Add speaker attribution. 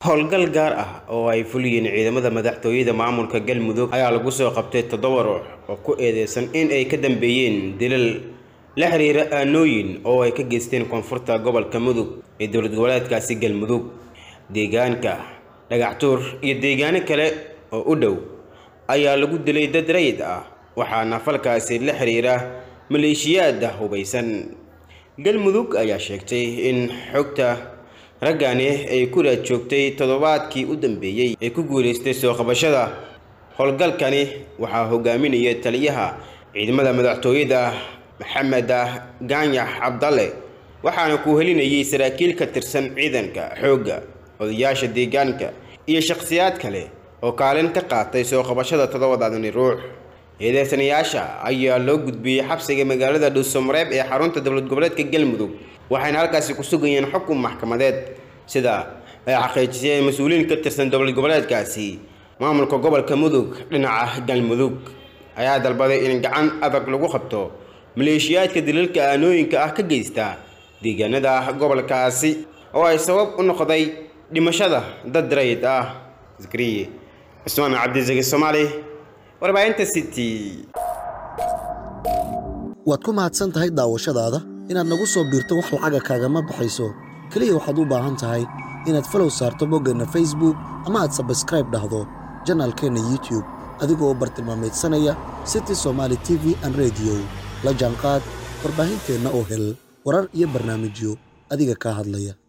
Speaker 1: howlgal gaar ah oo ay fuliyeen ciidamada madaxtooyada maamulka galmudug ayaa lagu soo qabtay toddoba ruux oo ku eedeysan in ay ka dambeeyeen dilal la xiriira aanooyin oo ay ka geysteen koonfurta gobolka mudug ee dowlad goboleedkaasi galmudug deegaanka dhagaxtuur iyo deegaano kale oo u dhow ayaa lagu dilay dad rayid ah waxaana falkaasi la xiriira maleeshiyaada hubaysan galmudug ayaa sheegtay in xogta raggani ay ku raad joogtay toddobaadkii u dambeeyey ay ku guulaystay soo qabashada howlgalkani waxaa hogaaminaya taliyaha ciidamada madaxtooyada maxamed gaanyax cabdalle waxaana ku helinayay saraakiil ka tirsan ciidanka xoogga odayaasha deegaanka iyo shakhsiyaad kale oo kaalin ka qaatay soo qabashada toddobadaadani ruux eedeysanayaasha ayaa loo gudbiyey xabsiga magaalada dhuusamareeb ee xarunta dowlad goboleedka galmudug waxayna halkaasi ku sugayeen xukun maxkamadeed sida ay xaqiijiseen mas-uuliyiin ka tirsan dowlad goboleedkaasi maamulka gobolka mudug dhinaca galmudug ayaa dalbaday in gacan adag lagu qabto maleeshiyaadka dilalka aanooyinka ah ka geysta deegaanada gobolkaasi oo ay sabab u noqday dhimashada dad rayid ah zakariye cusmaan cabdisaki soomaali warbaahinta city
Speaker 2: waad ku mahadsan tahay daawashadaada inaad nagu soo biirto wax lacaga kaagama baxayso keliya waxaad u baahan tahay inaad falow saarto boggeenna facebook ama aad sabskraib dhahdo janaalkeenna youtube adigoo bartilmaamaydsanaya city somaali t v an rediyo la jaanqaad warbaahinteenna oo hel warar iyo barnaamijyo adiga kaa hadlaya